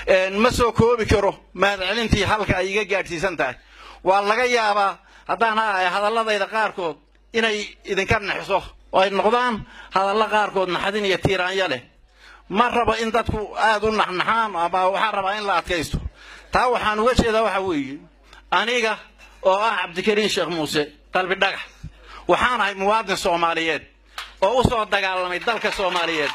ma soo koobi karo mahadcelintii halka ay iga gaadhsiisan tahay waa laga yaabaa haddaan hadalladayda qaarkood inay idinka naxiso oo ay noqdaan hadallo qaarkood naxdin iyo tiiraanya leh ma rabo in dadku aad u naxnaxaan ama waxaan rabaa in la adkaysto taa waxaan uga jeedaa waxa weeye aniga oo ah cabdikariin sheekh muuse qalbi dhagax waxaan ahay muwaadin soomaaliyeed oo u soo dagaalamay dalka soomaaliyeed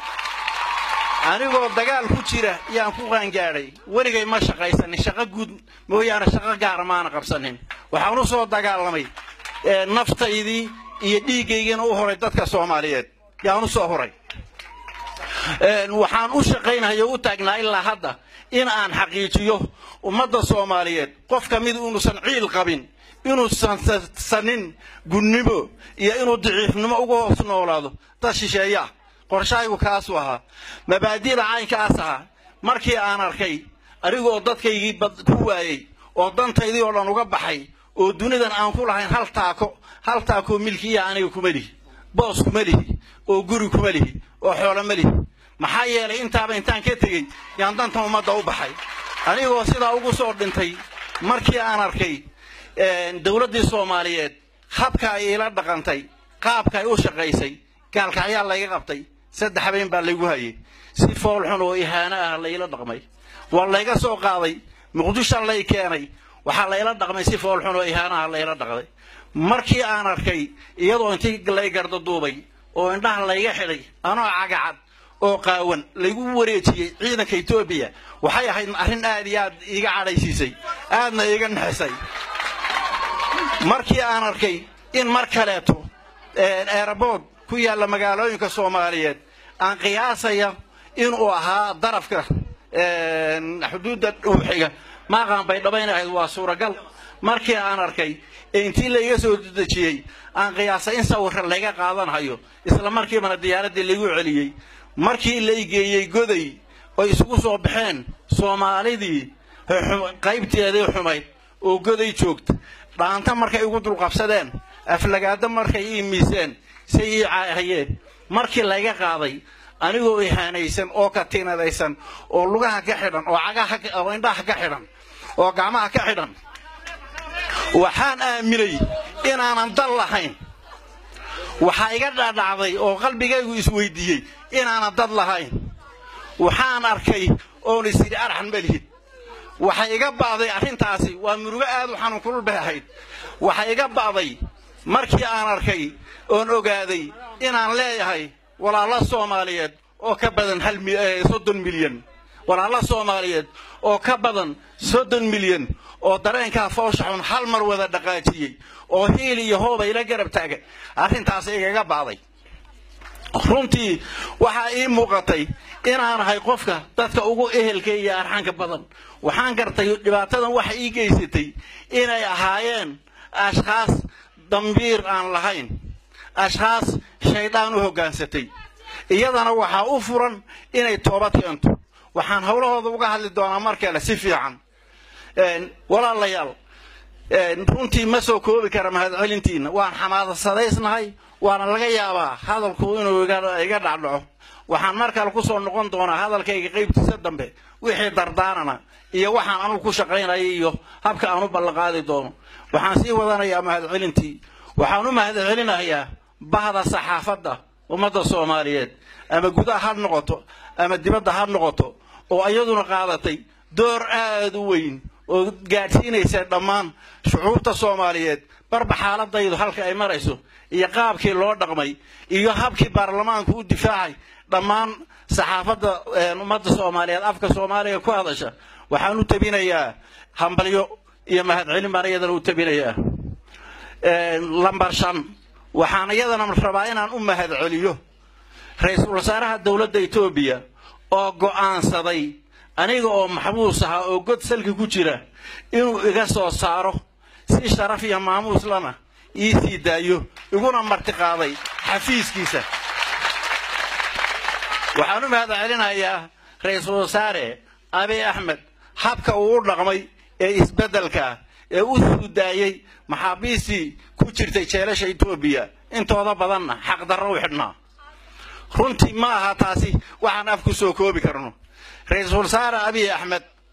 anigoo dagaal ku jira yaan ku qaangaadhay weligay ma shaqaysanin shaqo guud mooyaane shaqo gaara maana qabsanin waxaan u soo dagaalamay naftaydii iyo dhiiggaygiina u horay dadka soomaaliyeed yaan u soo horay waxaan u shaqaynahay oo u taagnaa ilaa hadda in aan xaqiijiyo ummadda soomaaliyeed qof ka mid inuusan ciil qabin inuusan sanin gunnimo iyo inuu daciifnimo uga hoos noolaado dad shisheeya ah qorshahaygu kaasuu ahaa mabaadi'da caynkaas ahaa markii aan arkay anigoo dadkaygii ku waayey oo dantaydii oo dhan uga baxay oo dunidan aan ku lahayn hal taako hal taakoo milkiya aniga kuma lihi boos kuma lihi oo guri kuma lihi oo xoolo ma lihi maxaa yeelay intaaba intaan ka tegey yaan dantan ummadda u baxay anigoo sidaa ugu soo dhintay markii aan arkay dowladdii soomaaliyeed habka ay ila dhaqantay qaabka ay u shaqaysay gaalkacyaa layga qabtay saddex habeen baa laygu hayay si foolxun oo ihaano ah layla dhaqmay waa layga soo qaaday muqdisho lay keenay waxaa layla dhaqmay si foolxun oo ihaano ah layla dhaqday markii aan arkay iyadoo intii lay gardaduubay oo indhaha layga xidhay anoo cagacad oo qaawan laygu wareejiyey ciidanka etoobiya waxay ahayd arrin aad iyo aad iiga cadhaysiisay aadna iiga naxisay markii aan arkay in mar kaleeto eerabood ku yaalla magaalooyinka soomaaliyeed aan qiyaasaya inuu ahaa darafka xuduudda dhuuxiga maaqaan bay dhabayn ahayd waa suuragal markii aan arkay ee intii layga soo dejiyey aan qiyaasay in sawirka layga qaadanhayo isla markiibana diyaaraddii laygu celiyey markii la igeeyey goday oy isugu soo baxeen soomaalidii qaybteedii xumayd oo goday joogta dhaanta markay igu dulqabsadeen aflagaado markay ii miiseen say ii caahayeen markii layga qaaday anigoo ihaanaysan oo katiinadaysan oo lugaha ka xidhan oo cagaha oo indhaha ka xidhan oo gacmaha ka xidhan waxaan aaminay inaanan dal lahayn waxaa iga dhadhacday oo qalbigaygu isweydiiyey inaanan dad lahayn waxaan arkay oon isidhi arxan malihid waxay iga ba'day arrintaasi waa murugo aad u xanuun kulul bay ahayd waxay iga ba'day markii aan arkay oon ogaaday inaan leeyahay walaalo soomaaliyeed oo ka badan hal soddon milyan walaalo soomaaliyeed oo ka badan soddon milyan oo dareenkaa foosha xun hal mar wada dhaqaajiyey oo hiil iyo hooba ila garab taaga arrintaasi igaga ba'day runtii waxaa ii muuqatay inaan ahay qofka dadka ugu ehelka iyo arxanka badan waxaan gartay dhibaatadan waxa ii geysatay inay ahaayeen ashkhaas dambiir aan lahayn ashkhaas shaydaan u hoggaansatay iyadana waxaa u furan inay toobad keento waxaan howlahooda uga hadli doonaa mar kale si fiican walaalayaal runtii ma soo koobi kara mahadcelintiina waan xamaadasadaysnahay waana laga yaabaa hadalku inuu iga dhacdhaco waxaan mar kale ku soo noqon doonaa hadalkayga qaybtiisa dambe wixii dardaarana iyo waxaan anugu ku shaqaynaya iyo habka aan u ballanqaadi doono waxaan sii wadanayaa mahadcelintii waxaan u mahadcelinayaa bahda saxaafadda ummadda soomaaliyeed ama gudaha ha noqoto ama dibadda ha noqoto oo iyaduna qaadatay door aad u weyn oo gaadhsiinaysa dhammaan shucuubta soomaaliyeed barba xaaladaydu halka ay marayso iyo qaabkii loo dhaqmay iyo habkii baarlamaanku u difaacay dhammaan saxaafadda ummadda soomaaliyeed afka soomaaliga ku hadasha waxaan u tabinayaa hambalyo iyo mahadcelin baan iyadana u tabinayaa lambar shan waxaan iyadana rabaa inaan u mahadceliyo ra-iisul wasaaraha dowladda etoobiya oo go'aansaday aniga oo maxbuus ahaa oo god salki ku jira inuu iga soo saaro si sharaf iyo maamuus lana ii sii daayo iguna martiqaaday xafiiskiisa waxaan u mahadcelinayaa ra-iisul wasaare abiy axmed habka uu u dhaqmay ee isbeddelka ee u suudaayey maxaabiistii ku jirtay jeelasha etoobiya intooda badanna xaqdarro u xidhnaa runtii ma aha taasi waxaan af ku soo koobi karno ra-iisul wasaare abiy axmed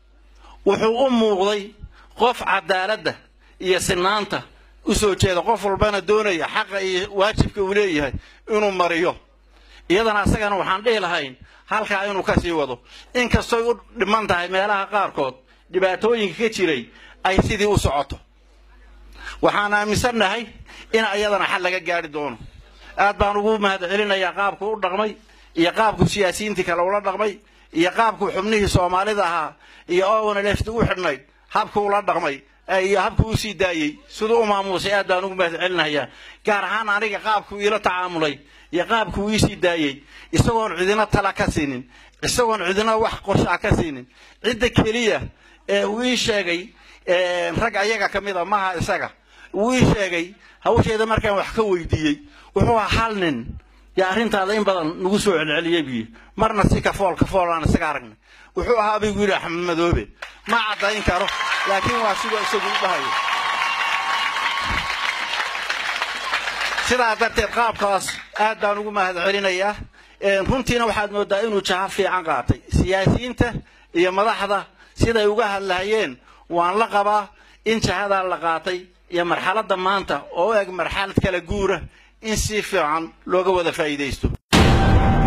wuxuu u muuqday qof cadaaladda iyo sinaanta u soo jeeda qof walbana doonaya xaqa iyo waajibka uu leeyahay inuu mariyo iyadana asagana waxaan dhihi lahayn halkaa inuu ka sii wado inkastoy u dhiman tahay meelaha qaarkood dhibaatooyinka ka jiray ay sidii u socoto waxaan aaminsannahay in ayadana xal laga gaari doono aad baan ugu mahad celinayaa qaabku u dhaqmay iyo qaabku siyaasiyiintii kale ula dhaqmay iyo qaabku xubnihii soomaalida ahaa iyo owana lefti u xidhnayd habku ula dhaqmay iyo habku u sii daayey siduu u maamuusay aad baan ugu mahad celinayaa gaar ahaan aniga qaabku iila tacaamulay iyo qaabku ii sii daayey isagoon cidina tala ka siinin isagoon cidina wax qorshaa ka siinin cidda keliya ee uu ii sheegay rag ayaga ka mid a maha isaga wuu ii sheegay hawsheeda markaan wax ka weydiiyey wuxuu ahaa hal nin yaa arrintaada in badan nagu soo celceliyey buyi marna si kafool kafool aan isaga aragnay wuxuu ahaa baygu yidhi axmed madoobe ma caddayn karo laakiin waa sidoo isagu u dhahayo sidaa darteed qaabkaas aad baan ugu mahad celinayaa runtiina waxaad moodaa inuu jaha fiican qaatay siyaasiyiinta iyo madaxda siday uga hadlahayeen waan la qabaa in jahadaa la qaatay iyo marxaladda maanta oo u eg marxalad kala guura in si fiican looga wada faa'iidaysto